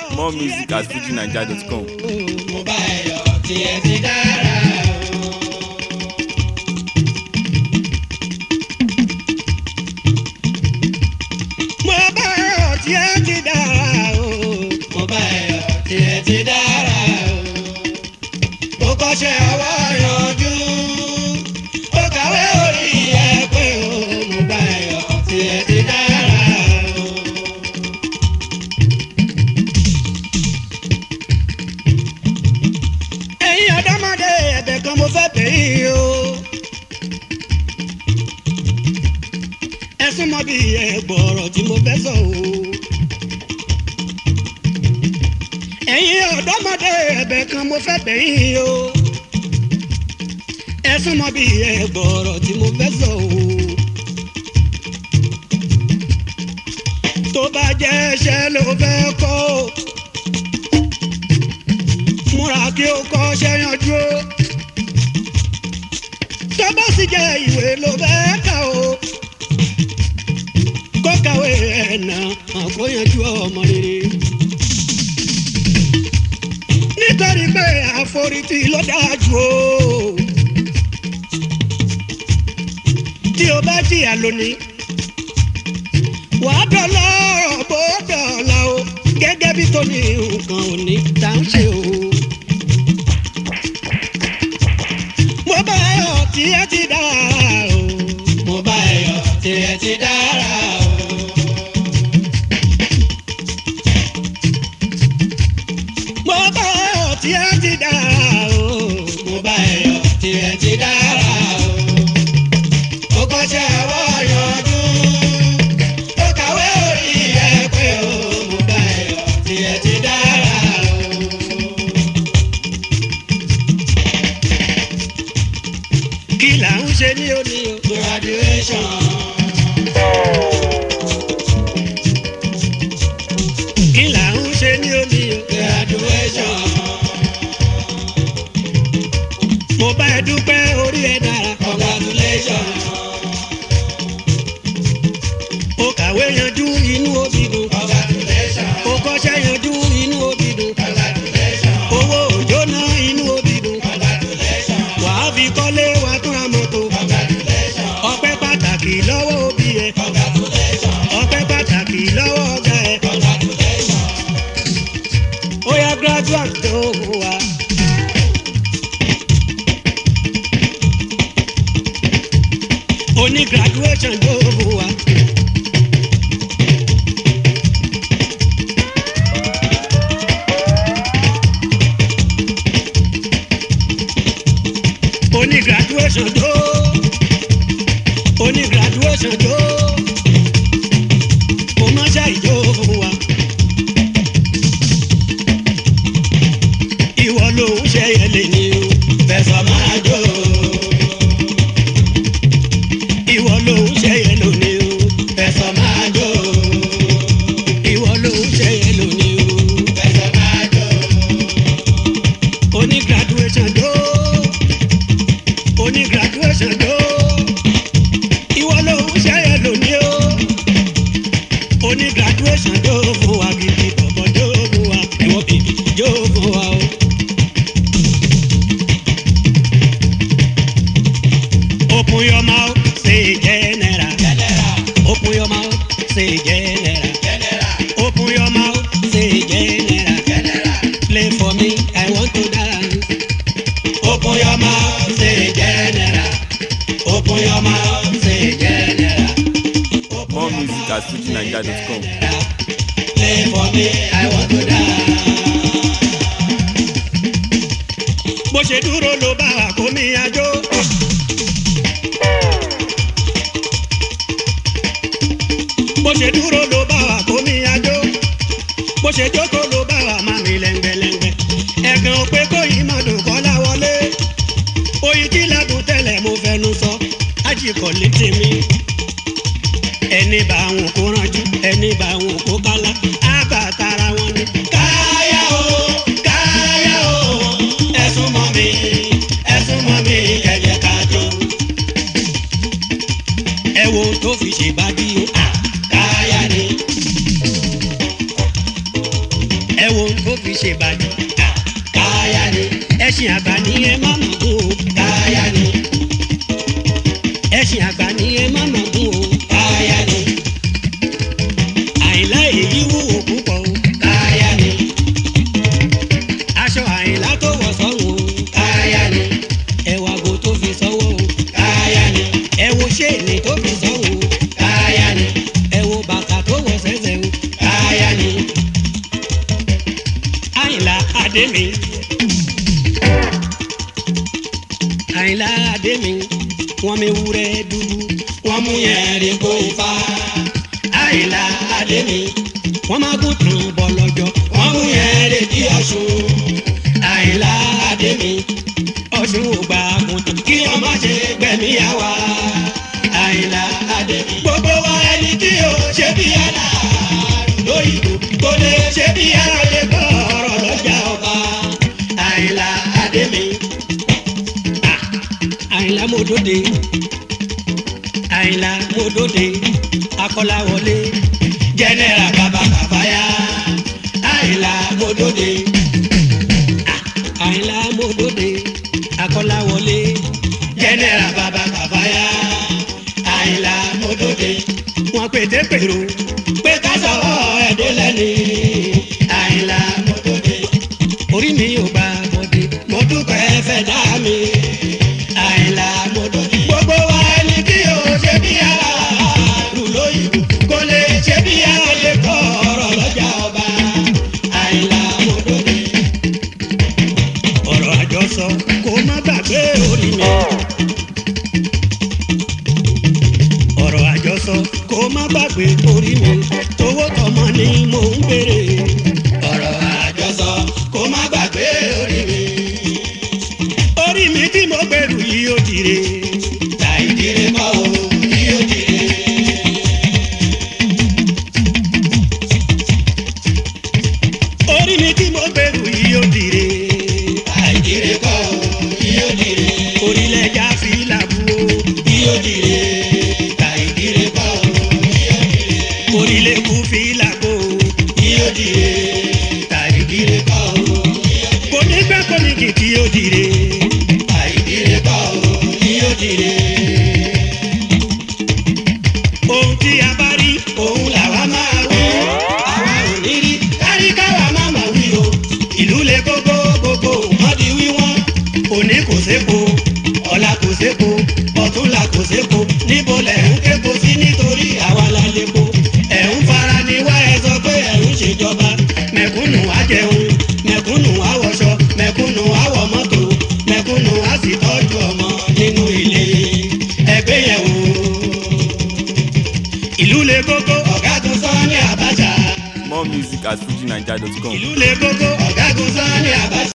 More music at fujinaija.com. mo bá ẹ yọ̀ tiẹ̀ ti dára o. mo bá ẹ yọ̀ tiẹ̀ ti dára o. mo bá ẹ yọ̀ tiẹ̀ ti dára o. mo kọ́ṣẹ́ ọwọ́ yanjú. ó kàwé orí ẹ pé o. mo bá ẹ yọ̀ tiẹ̀ ti dára o. ẹ̀yin ọ̀dọ́mọdé ẹ̀bẹ̀ kan mo fẹ́ bẹ̀ yín o. ẹ súnmọ́ bí ẹ̀gbọ́rọ̀ tí mo fẹ́ sọ o. ẹ̀yin ọ̀dọ́mọdé ẹ̀bẹ̀ kan mo fẹ́ bẹ̀ yín o. ẹ súnmọ́ bí ẹ̀gbọ́rọ̀ tí mo fẹ́ sọ o. tó bá jẹ́ ẹ̀ṣẹ̀ ló fẹ́ kọ́ o múra kí o kọ́ ṣe yanjú o. tó bá sì jẹ́ ìwé ló bẹ́ẹ̀ kà o. kó kàwé ẹ̀nà àkóyanjú ọmọ rere. nítorí pé àforítì ló dáa jù o. tí o bá jìyà lónìí wàá dọ̀lọ́ bó dọ̀la o gẹ́gẹ́ bí tó ní nǹkan òní tá ń ṣe o. mo bá ẹyọ tí ẹ ti dára o. mo bá ẹyọ tí ẹ ti dára o. mo bá ẹyọ tí ẹ ti dára o. mo bá ẹyọ tí ẹ ti dára o. ó kọ́ṣẹ́ ọwọ́ yanjú ó kàwé orí ẹ pé o mo bá ẹyọ tí ẹ ti dára o. kí là ń ṣe ní òní o. graduation. kí là ń ṣe ní òní o. graduation. mo bá ẹ dúpẹ́ orí ẹ dára. congratulation. ó kàwé yanjú inú òbí dùn. congratulation. ó kọ́ṣẹ́ yanjú inú òbí dùn. congratulation. owó òjò ná inú òbí dùn. congratulation. wàá fi kọ́lé wàá tún ra mọ́tò. congratulation. ọpẹ́ pàtàkì lọ́wọ́ òbí ẹ. congratulation. ọpẹ́ pàtàkì lọ́wọ́ ọ̀gá ẹ. congratulation. ó yá graduate tó wà. oní graduation tó wà. oní graduation tó oní graduation tó kò má ṣàìjó fún wa. ìwọ ló ń ṣe ẹlẹ́ ní o fẹsọ̀ máa jó. ìwọ ló ń ṣe ẹlò ní o fẹsọ̀ máa jó. ìwọ ló ń ṣe ẹlò ní o fẹsọ̀ máa jó. oní graduation tó oní graduation tó ìwọ ló ń ṣẹyẹ lónìí o oní graduation tó fún wa gidi bọ̀bọ̀ tó fún wa ìwọ bìbí yóò fún wa o. Open your mouth, say general. Open your mouth, say general. Open your mouth, say general. Play for me, I want to dance. Open your mouth, say general. Open your mouth, say general. More music at fujinaija.com. Play for me, I want to dance. Bó ṣe dúró ló bá wa kó mi àjò. Bó ṣe dúró ló bá wa kó mi àjò. Bó ṣe jókòó ló bá wa má mi lẹ́ngbẹ̀lẹ́ngbẹ̀. Ẹ̀gàn ò pé kó yìí má dùn kọ́lá wọlé. Oyin tí ládùn tẹ́lẹ̀ mo fẹnu sọ. Ajíkọ̀ létí mi ẹni bá wọn kó ránjú ẹni bá wọn kó kálá àgbà tara wọn ni. káyà o káyà o ẹ̀sùn mọ́ mi ẹ̀sùn mọ́ mi ẹ̀jẹ̀ ká jó. ẹ wo tó fi ṣèbádìí o à káyà ni. ẹ wo tó fi ṣe bàjẹ́ káyà ni ẹṣin àgbà ni ẹ má mọ̀ kú o káyà ni ẹṣin àgbà ni ẹ má mọ̀ kú o káyà ni àìlá èyí wúwo púpọ̀ o káyà ni aṣọ àìlá tó wọ̀ sọ́run o káyà ni ẹwà go tó fi sọ́wọ́ o káyà ni ẹ wo ṣéènì tó fi sọ́wọ́ o káyà ni ẹ wo bàtà tó wọ̀ sẹ́sẹ̀ o káyà ni àyìnlá adémi àyìnlá adémi wọn mi wúrẹ́ dúdú wọn mú yẹn rí kó ifá àyìnlá adémi wọn máa gùn tún bọ̀ lọ́jọ́ wọn mú yẹn rí kí ọ̀ṣun àyìnlá adémi ọ̀ṣun ò gbà kùtù kí wọn má ṣe gbẹ̀mí àwa àyìnlá adémi gbogbo wa ẹni tí o ṣe bí yàrá lóyìnbó kò lè ṣe bí yàrá lè gbọ́ ọ̀rọ̀ lọ́jà ọba àyìnlá adémi Ah, àyìnlá mòdòdè àyìnlá mòdòdè akọ́láwọlé jẹ́nẹ́ra bàbá kàfáyà àyìnlá mòdòdè Ah, àyìnlá mòdòdè akọ́láwọlé jẹ́nẹ́ra bàbá kàfáyà àyìnlá mòdòdè wọn pété pèrò pé ká sọ̀rọ̀ ẹ̀dẹ́ lẹ́ni àyìnlá mòdòdè orí mi ò bá bọ̀dé mo dúpẹ́ fẹ́ dá mi àyìnlá mòdòdè gbogbo wa ẹni tí o ṣe bí ara lù lóyìnbó kò lè ṣe bí ara lè kọ́ ọ̀rọ̀ lọ́jà ọba àyìnlá mòdòdè ọ̀rọ̀ àjọsọ kó má gbàgbé orí mi. ọ̀rọ̀ àjọsọ kó má gbàgbé orí mi tówó tọmọ ni mò ń béèrè. ọ̀rọ̀ àjọsọ kó má gbàgbé orí mi. orí mi tí mo gbèrú yìí ó dire. láì dire kọ́ o yìí ó dire. orí mi tí mo gbèrú yìí ó dire. láì dire kọ́ o yìí ó dire. orílẹ̀ já fi làbú o yìí ó dire. láì dire kọ́ o yìí ó dire. orílẹ̀ kú fi làbó o yìí ó dire. láì dire kọ́ o yìí ó dire. kò ní pẹ́ kò ní kìkì ó dire. láì dire kọ́ o yìí ó dire ohun tí a bá rí òun làwa máa wí. àwa ò ní rí kárí káwa má mà wí o. ìlú le kókó gbogbo wọn di wíwọ́n. òní kò sépo ọ̀la kò sépo ọ̀túnla kò sépo níbo lẹ̀ ń képo sí nítorí àwa la lépo. ẹ̀ ń fara ni wá ẹ sọ pé ẹ̀ ń ṣèjọba. mẹ̀kúnnù á jẹun mẹ̀kúnnù á wọṣọ mẹ̀kúnnù á wọ mọ́tò mẹ̀kúnnù á sì tọ́jú ọmọ nínú ilé ẹgbẹ́ yẹn wò ìlú le kókó ọ̀gágun Sani Abacha. More music at fujinaija.com. ìlú le kókó ọ̀gágun Sani Abacha.